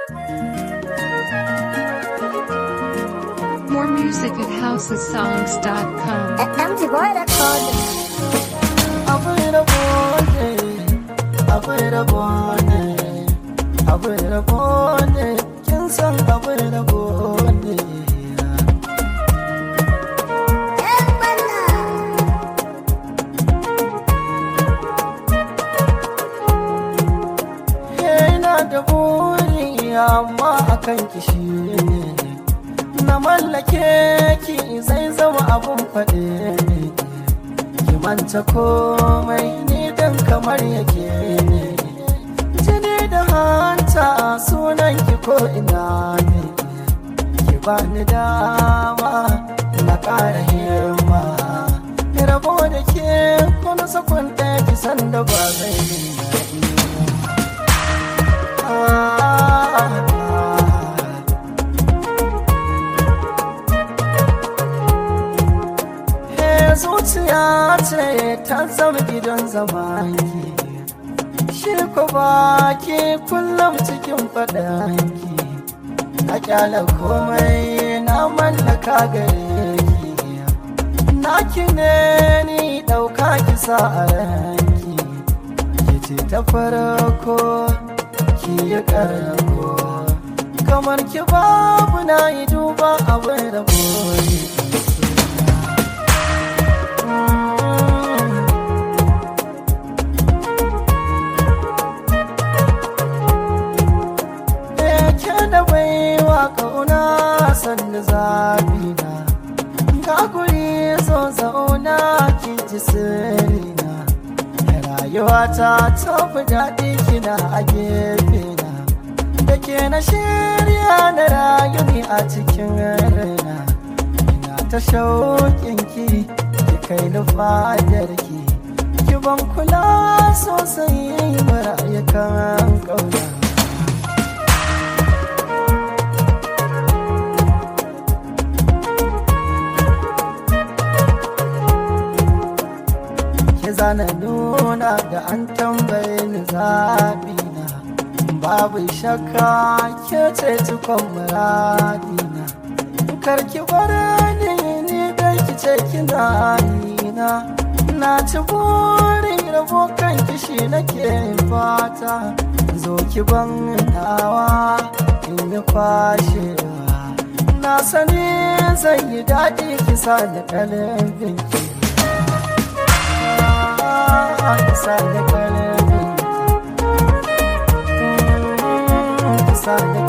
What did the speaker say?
More music at housesongs.com. Empty boy that called me. akwai rabo ne akwai rabo ne akwai rabo ne kin san akwai rabo ne Eh, bana. yana da buri amma akan kishi ne na mallake ki zai zama abun faɗe ne ki manta komai ni dan kamar yake ne jini da hanta sunan ki ko ina ne ki bani dama na ƙara himma rabo da ke kuna sakon ɗaya ki san da ba zai yi daɗi He zuciya ce ta zama gidan zamani Shi ko baki kullum cikin faɗanki A kyala komai na mallaka gare ki Naki ne ni ɗauka kisa a ranki Ki ce ta farko ki yi karako kamar ki babu na yi duba abin da boye ke da baiwa kauna sannu zafi na ga guri zo zauna ki ji sirrina rayuwata ta fi daɗi kina a gefe na da ke na shirya na rayu ni a cikin raina ina ta shauƙin ki ki kai ni fadar ki ki ban kula sosai marayu kan ƙauna ki zana nuna da an tambaye ni zaɓina babu shakka ke ce cikon muradina karki bar ni ni dai ki ce kina nina na ci burin rabo kan kishi nake fata zo ki ban nawa in yi kwashewa na sani zai yi daɗi kisa da kalbin ki Kisa da kalbin ki Kisa da